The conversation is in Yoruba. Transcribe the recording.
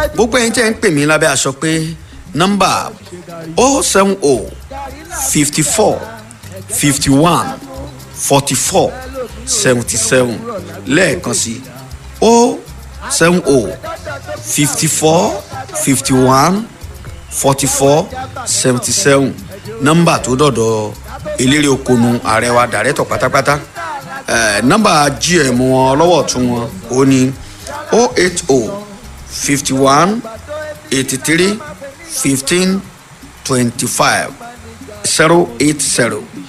gbogbo ẹ̀yin tẹ́ ń pè mí lábẹ́ aṣọ pé nọ́mbà o seven o fifty four fifty one forty four seventy seven lẹ́ẹ̀kan sí o seven o fifty four fifty one forty four seventy seven nọ́mbà tó dọ̀dọ̀ eléré okonu ààrẹ wa dàrẹ́tọ̀ pátápátá eh, nọ́mbà gm wọn ọlọ́wọ́ tún wọn ó ní o eight o fifty one eighty three fifteen twenty five zero eight zero